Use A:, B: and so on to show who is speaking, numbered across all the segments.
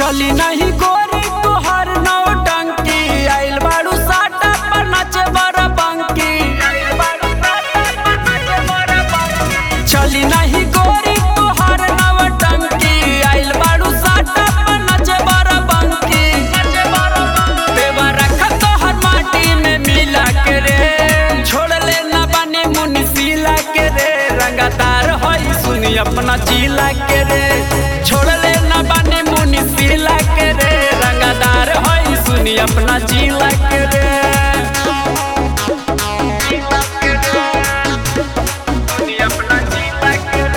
A: चली नहीं गोरी तुहार नौ टंकी आइल बाड़ू साटा पर नाचे बड़ा बंकी चली नहीं गोरी तुहार नौ टंकी आइल बाड़ू साटा पर नाचे बड़ा बंकी देवा रखा तोहर माटी में मिला के रे छोड़ ले ना बने मुनसिला के रे रंगदार होई सुनी अपना जिला के रे छोड़ ले ना बने मुनसिला के रे रंगदार होई सुनी अपना जिला के रे सुनी अपना जिला के रे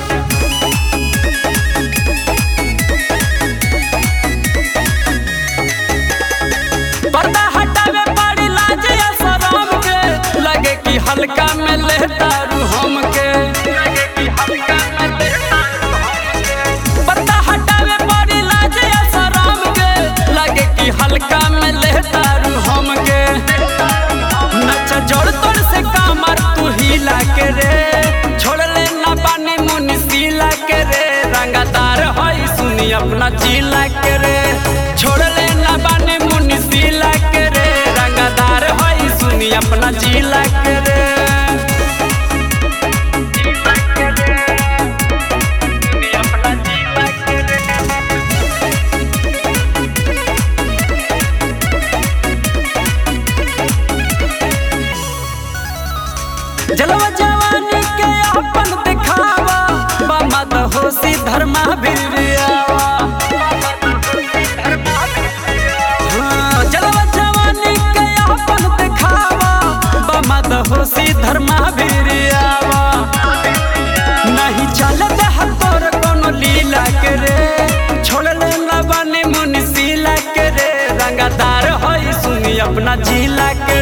A: पर्दा हटावे पड़ी लाज या शरम के लगे कि हल्का में लेता रू हमके पर्दा हटावे पड़ी लाज या शरम के लगे कि हल्का में लेता रू हमके नचा जोड़ तोड़ से कामर तू हिला के रे छोड़ ले ना पानी मुनसिला के रे रंगदार होई सुनी अपना जिला के रे छोड़ ले ना पानी मुनसिला के रे रंगदार होई सुनी अपना जिला के रे सुनी अपना जिला के रे जलवा जवानी के अपन दिखावा बमद होशी धर्मा भिरियावा हाँ, जलवा जवानी के अपन दिखावा बमद होशी धर्मा भिरियावा नहीं चलत है तोर कोनो लीला के रे छोड़ ले ना बने मुनसिला के रे रंगदार होई सुनी अपना जिला के